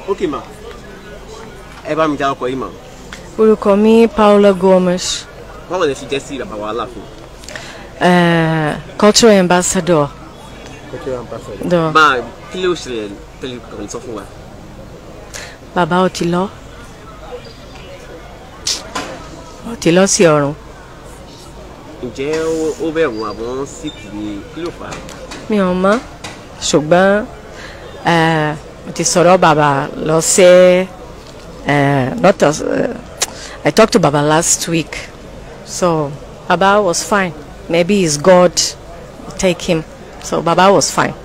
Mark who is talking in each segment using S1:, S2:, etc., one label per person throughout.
S1: ok ma ẹ bá mi já ọkọ yìí ma
S2: orúkọ mi Paula Gomes
S1: báwo lè ṣe jẹ́ sí bàbá wa aláàfin.
S2: uh, cultural ambassador dọ
S1: máa kí ló ṣẹlẹ̀ pẹ̀lú kàn sọ fún wa.
S2: bàbá ó ti lọ ó ti lọ sí ọ̀run
S1: ǹjẹ́ ó- ó bẹ̀rù àbọ̀ síkì ni kí ló fà á.
S2: mi ò mọ̀ ṣùgbọ́n eh, mo ti sọ̀rọ̀ bàbá lọ sí eh, not as, eh, I talked to baba last week so baba was fine maybe it's God take him so baba was fine.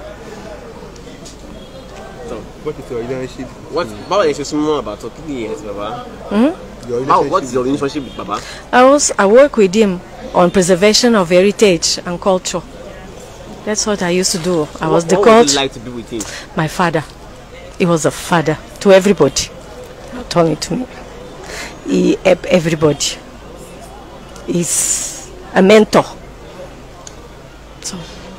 S3: What is your relationship?
S1: What, báwo lè ṣe súnmọ́ àbàtọ̀ kí ni ẹ̀ ti bàbá.
S3: Your
S1: báwo what is
S3: relationship?
S1: your relationship with bàbá.
S2: I was I work with him on preservation of heritage and culture. That's what I used to do. I was the
S1: what, what would
S2: coach.
S1: you like to be with him.
S2: My father. He was a father to everybody, not only to me. He helped everybody. He's a mentor. So,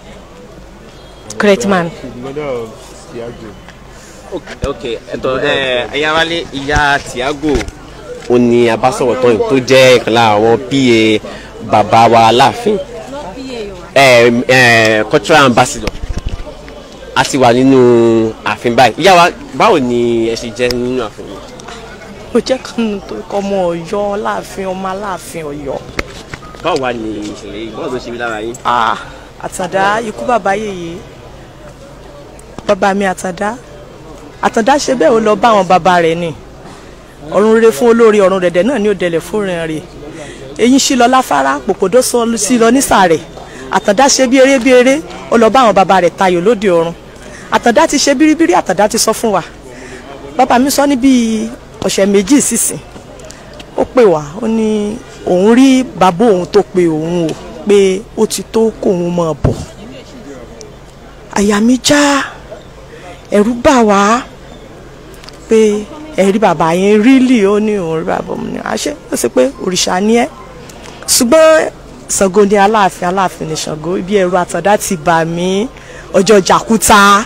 S2: great man.
S3: She's the mother of Tiago.
S1: ok ok ẹ̀tọ́ ẹ ẹ̀yà wálé ìyá Tiago ó ní abásọ̀rọ̀ tán yìí tó jẹ́ ìkan lára àwọn pa bàbá wa aláàfin ẹ ẹ cultural ambassador a ti wà nínú ààfin báyìí ìyá wa báwo ni ẹ ṣe jẹ́ nínú ààfin yìí.
S2: mo jẹ́ kánú tó kọ́ ọmọ ọ̀yọ́ láàfin ọmọ aláàfin ọ̀yọ́.
S1: báwo wá ni ìṣẹ̀lẹ̀ yìí báwo ló ṣe rí lára yín.
S2: Ah, àtàndá ikú bàbá yèyé bàbá mi àtàndá àtàndá ṣe bẹ́ẹ̀ ó lọ bá àwọn bàbá rẹ̀ ni ọ̀run rere fún olórí ọ̀run dẹ̀dẹ̀ náà ní òdẹ̀lẹ̀ fúnrin rẹ̀ eyín sí lọ láfárá pòpòdó sọ sí lọ nísàrẹ̀ àtàndá ṣe bí eré bí eré ó lọ bá àwọn bàbá rẹ̀ tayò lóde ọ̀run àtàndá ti ṣe bíríbírí àtàndá ti sọ fún wa bàbá mi sọ ní bíi ọ̀sẹ̀ méjì sísìn ó pè wá ó ní òun rí bàbá òun tó pe òun o pé ó ti tó kóun máa bọ̀ àyà mi já ẹ̀rù bà wá pé ẹ̀rí bàbá yẹn rílì ó ní òun rí bàbá òun ní àṣẹ ó sì pé òrìṣà ni ẹ́ ṣùgbọ́n Ṣàngó ni aláàfin aláàfin ni Ṣàngó ibi ẹ̀rù àtàndá ti bà mí ọjọ́ jàkúta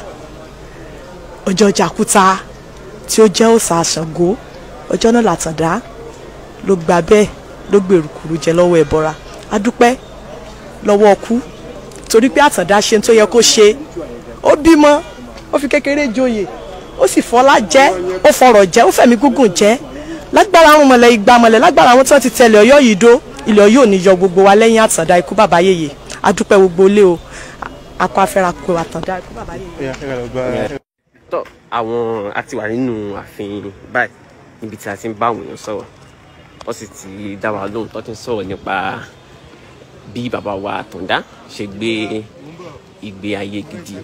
S2: ọjọ́ jàkúta tí ó jẹ́ òòṣà Ṣàngó ọjọ́ náà làtàndá ló gba bẹ́ẹ̀ ló gbèrú kúrú jẹ lọ́wọ́ ẹ̀bọra adúpẹ́ lọ́wọ́ ọkú torí pé àtàndá ṣe tó yẹ kó ṣe ó bímọ ó fi kékeré joyè ó sì fọlá jẹ ó fọrọ̀ jẹ ó fẹ̀mí gúngùn jẹ lágbára àwọn mọ̀lẹ́ igba mọ̀lẹ́ lágbára àwọn tí wọ́n ti tẹ̀lé ọ̀yọ́ yìí dó ilẹ̀ ọ̀yọ́ ò ní yọ gbogbo wa lẹ́yìn àtàndá ikú bàbá yèyè adúpẹ́ gbogbo ilé o akọ afẹ́ra kó àtàndá ikú bàbá yèyè.
S3: Yeah, I gotta buy.
S1: tọ́ àwọn a ti wà nínú ààfin báyìí níbi tí a ti ń bá àwọn èèyàn sọ̀rọ̀ wọ́n sì ti dá wa lóhùn tó ti ń sọ̀rọ̀ nípa bí bàbá wa Àtàndá ṣe gbé ìgbé ayé gidi.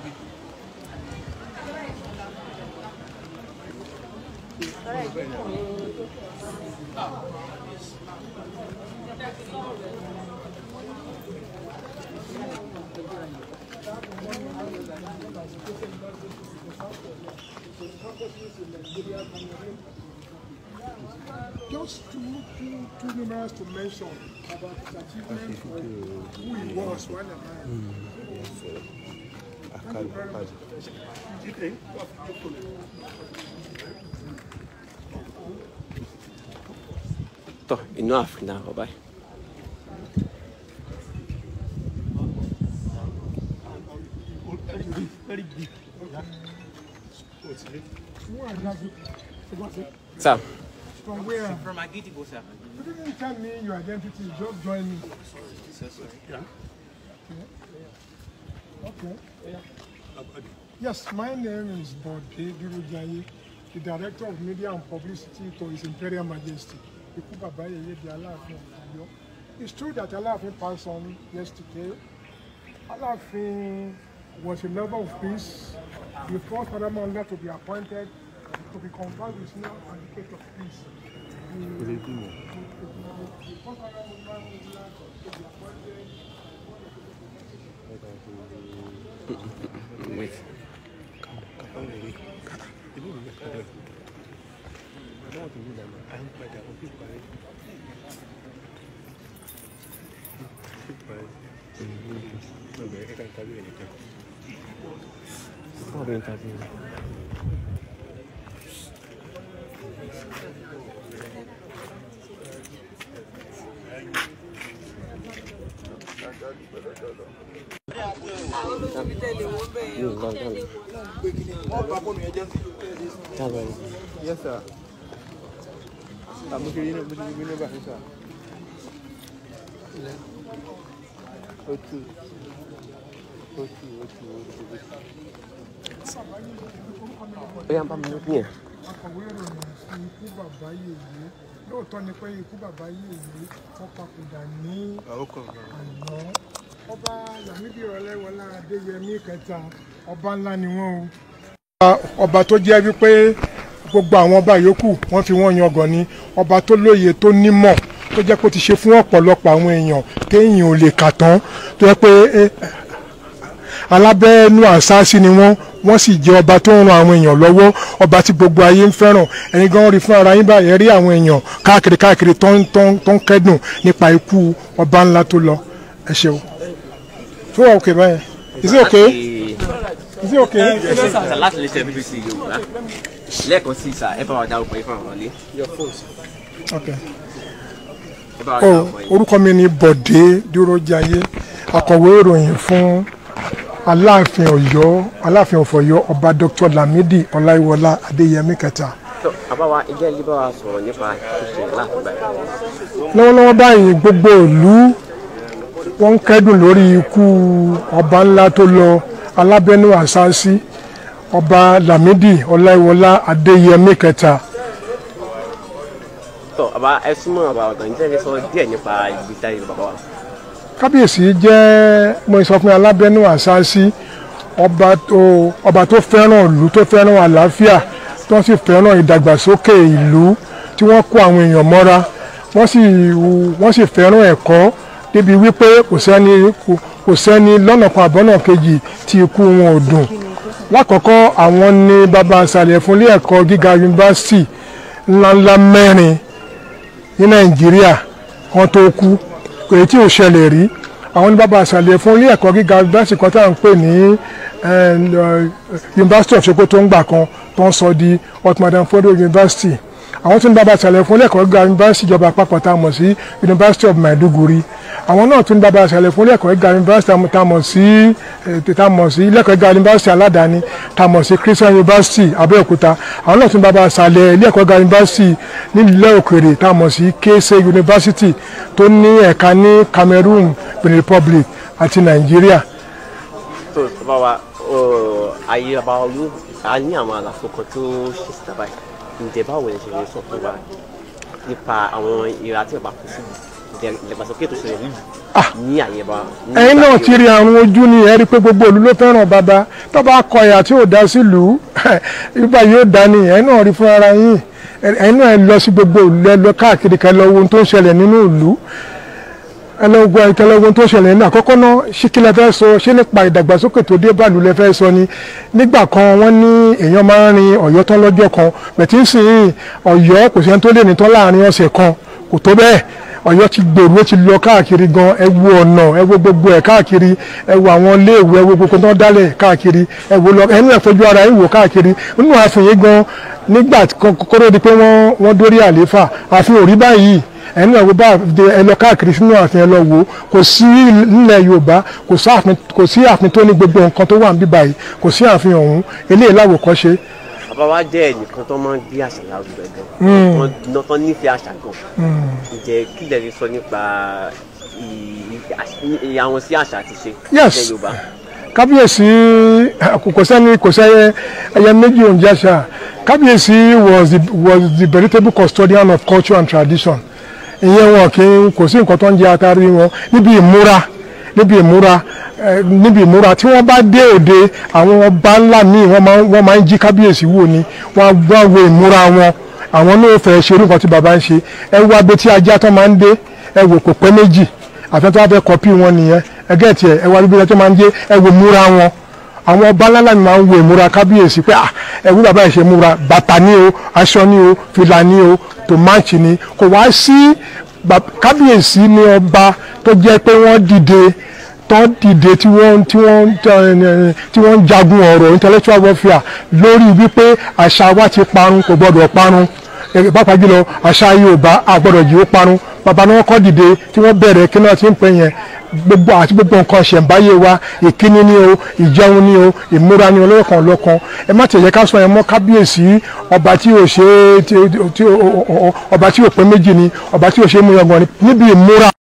S4: just too, too, too numerous to mention about his achievement or who he was when a man. Thank you very much. Okay.
S1: tọ́ inú ààfin náà wọ́n báyìí.
S4: Who are you?
S1: sáà
S4: From where?
S5: From Agitibo, sir.
S4: You didn't tell me your identity, just join me.
S5: So sorry.
S4: Okay. Yes, my name is Bode Durujaye, the Director of Media and Publicity to His Imperial Majesty, Ikú Baba Yeye di Aláàfin of Ọ̀yọ́. It's true that Aláàfin passed on yesterday. Aláàfin was a lover of peace, the first Paramount to be appointed to be conferred with now advocate of peace. The, the, the first Paramount to be appointed
S1: wait. Wọ́n bí n ta sí i.
S3: Yes, sir. Àmọ́ ṣe yín náà bó ṣe gbé nọ́mbà yín sà. Ó tù. Ó tù, ó tù, ó tù, ó tù.
S1: ó yà ń bá mi lókun yẹn.
S4: akọ̀wé ìròyìn fún ikú bàbá yèyé lóòótọ́ ni pé ikú bàbá yèyé wọ́n papòdà ní
S3: Àwọn kan náà.
S4: àná ọba Lámídì Ọláìwọlá Adéyẹmí kẹta ọba ńlá ni wọ́n o. ọba tó jẹ́ wípé gbogbo àwọn ọba yòókù wọ́n fi wọ́n yangàn ni ọba tó lóye tó nímọ̀ tó jẹ́ pé ó ti ṣe fún ọ̀pọ̀lọpọ̀ àwọn èèyàn téèyàn ò lè kà tán tó jẹ́ pé eh, alábẹ́ẹ́nú àṣáṣí ni wọ́n wọ́n sì jẹ́ ọba tó ń ran àwọn èèyàn lọ́wọ́ ọba tí gbogbo ayé ń fẹ́ràn ẹ̀yin gan rí fún ara yín báyìí ẹ rí àwọn èèyàn káàkiri káàkiri tó ń tó ń tó ń kẹ́dùn nípa ikú ọba ńlá tó lọ ẹ ṣeun. tó wà òkè báyẹn is it okay is it okay.
S1: Sà láti lè ṣe BBC Yorùbá lẹ́ẹ̀kan sí sà ẹ bá wa dárúkọ yín fún àwọn ọ̀lẹ́.
S4: okay.
S1: ẹ bá wa
S4: Oh,
S1: dárúkọ yín.
S4: orúkọ mi ni Bọ̀dé Dúrójayé akọ̀wé ìròyìn fún Aláàfin Ọ̀yọ́ Aláàfin ọ̀fọ̀yọ́ ọba Dr. Lamidi Ọláìwọlá Adéyẹmí kẹta.
S1: tó àbáwá ìjẹ́ ilé bá wa sọ̀rọ̀ nípa ṣíṣe láti gbà yẹn.
S4: lọ́wọ́lọ́wọ́ báyìí gbogbo ìlú wọ́n ń kẹ́dùn lórí ikú ọba ńlá tó lọ alábẹ́nú àṣáṣí ọba Lámídì Ọláìwọlá Adéyẹmí kẹta.
S1: tó àbá ẹ súnmọ́ àbá ọ̀gá ní tẹ́lẹ̀ sọ díẹ̀ nípa ìgbésí ayé bàbá wa.
S4: kábíyèsí jẹ́ mo sọ fún alábẹ́nú àṣáṣí ọba tó ọba tó fẹ́ràn ìlú tó fẹ́ràn àlàáfíà tó sì fẹ́ràn ìdàgbàsókè ìlú tí wọ́n kó àwọn èèyàn mọ́ra wọ́n sì wọ́n sì fẹ́ràn ẹ̀kọ́ débi wípé kò sẹ́ni kò- kò sẹ́ni lọ́nà kan àbọ́nà kejì tí ikú wọn ò dùn lákọ̀ọ́kọ́ àwọn ni bàbá àṣàlẹ̀ fún ilé ẹ̀kọ́ gíga yunifásitì ńláńlá mẹ́rin ní nàìjíríà kan tó kú èyí tí ò ṣẹlẹ̀ rí àwọn ní bàbá àṣàlẹ̀ fún ilé ẹ̀kọ́ gíga yunifásitì kan tá à ń pè ní eh, University of Sokoto ń gbà kan tó ń sọ di Ottoman Fodo University àwọn tún ní bàbá àṣàlẹ̀ fún ilé ẹ̀kọ́ gíga yunifásitì ìjọba àpapọ̀ tá a mọ̀ sí University of Maiduguri àwọn náà tún ní bàbá àṣàlẹ̀ fún ilé ẹ̀kọ́ gíga yunifásitì tá a mọ̀ sí eh, tá a mọ̀ sí ilé ẹ̀kọ́ gíga yunifásitì aládàáni tá a mọ̀ sí Christian University Abẹ́òkúta àwọn náà tún ní bàbá àṣàlẹ̀ ilé ẹ̀kọ́ gíga yunifásitì nílẹ̀ òkèrè tá a mọ̀ sí Kese University tó ní ẹ̀ka ní Cameroon Benin Republic àti Nàìjíríà
S1: tó bàbá wa ọ, ayé bàbá wa ló a ní àwọn àlàfo kan tó ṣe síta báyìí ǹjẹ́ báwo lè ṣe lè sọ fún wa nípa àwọn ìra tí bàbá kú sí ìdẹ- ìdàgbàsókè tó ṣẹlẹ̀ nílùú ní àyè bá. ní
S4: ẹ̀yin náà
S1: ìgbà
S4: ti rí àrùn ojú ni ẹ rí i pé gbogbo ìlú ló fẹ́ràn bàbá tó bá kọ ẹ̀yà tí ò dá sílùú ibà yóò dá ni ẹ̀yin náà rí fún ara yín ẹ̀yin náà ẹ lọ sí gbogbo ìlú ẹ lọ káàkiri ká ẹ lọ wo ohun tó ń ṣẹlẹ̀ nínú ìlú ẹ lọ gbọ́ ẹ lọ wo ohun tó ń ṣẹlẹ̀ nínú àkọ́kọ́ náà ṣé kí lẹ fẹ́ sọ ṣé nípa ìdàgbàsókè tó dé bàlù lẹ fẹ́ sọ ni nígbà kan wọ́n ní èèyàn máa ń rin ọ̀yọ́ tán lọ́jọ́ kan bẹ̀tí ń sìn ọ̀yọ́ kò sẹ́ni tó lè ní tán láàrin ọ̀sẹ̀ kan kò tó bẹ́ẹ̀ ọ̀yọ́ ti gbèrú ó ti lọ káàkiri gan ẹ wo ọ̀nà ẹ wo gbogbo ẹ̀ káàkiri ẹ wo àwọn iléèwé ẹ wo gbogbo tó ń dálẹ̀ káàkiri ẹ wo lọ ẹnu ẹ̀ fojú ara ẹ wò káàkiri nínú ààfin yìí gan nígbà kọ́kọ́rọ́ di pé wọ́n wọ́n dórí àlééfà ààfin ò rí báyìí ẹnu ẹ̀ wo bá ẹ lọ káàkiri sínú ààfin ẹ lọ wò ó kò sí nílẹ̀ yorùbá kò sí ààfin kò sí ààfin tó ní gbogbo nǹkan tó wà ń bí báyìí kò sí ààfin ọ̀hún eléyìí láwòkọ́ṣe
S1: bàbá wa jẹ́ ẹnìkan tó máa ń gbé àṣà lárugẹ gan wọ́n ná tán nífẹ̀ẹ́ àṣà gan ǹjẹ́ kí lè rí sọ nípa ìyàwó sí àṣà àti ṣe
S4: Yes.
S1: ilẹ̀ yorùbá.
S4: kábíyèsí kò kò sẹ́ni kò sẹ́yẹ ẹyẹ méjì òǹjàṣà kábíyèsí was the was the veritable custodian of culture and tradition ìyẹn wọn kì í kò sí nǹkan tó ń jẹ atari wọn níbi ìmúra níbi ìmúra eh, níbi ìmúra tí wọ́n bá dé òde àwọn ọba ńlá míì wọ́n máa ń- wọ́n máa ń jí kábíyèsí wò ni wọ́n á wá wo ìmúra wọn àwọn náà fẹ́ ṣe irú nǹkan tí bàbá ń ṣe ẹ wá bí tí ajá tó máa ń dé ẹ wò kò pẹ́ méjì àfẹ́ tó wá fẹ́ kọ́pì wọn nìyẹn ẹgẹ́ tiẹ̀ ẹ wá bí tí máa ń dé ẹ wò múra wọn àwọn ọba ńlá mi máa ń wo ìmúra kábíyèsí pé ah ẹwú bàbá ẹ̀ ṣe múra bàtà ni o aṣọ ni o fìlà ni o tòmáàtì ni kò wá sí bab- kábíyèsí ni ọba tó jẹ́ pé wọ́n dìde tó dìde tí wọ́n tí wọ́n eh, tí wọ́n ń jagun ọ̀rọ̀ intellectual warfare lórí wípé àṣà wa ti parun kò gbọ́dọ̀ parun ẹ, pàápàá jùlọ àṣà Yorùbá àgbọ̀dọ̀ jì ó parun bàbá náà kọ́ dìde tí wọ́n bẹ̀rẹ̀ kí náà ti ń pè yẹn gbogbo àti gbogbo nǹkan ṣẹ̀ǹbáyé wa ìkíni ni o ìjẹun ni o ìmúra ni olóòkan lọ́kan ẹ má tẹ̀yẹ ká sọ yẹn mọ́ kábíyèsí ọba tí ò ṣe tí- tí- ọba tí ò pé méjì ni ọba tí ò ṣe é mú yangàn ni níbi ìmúra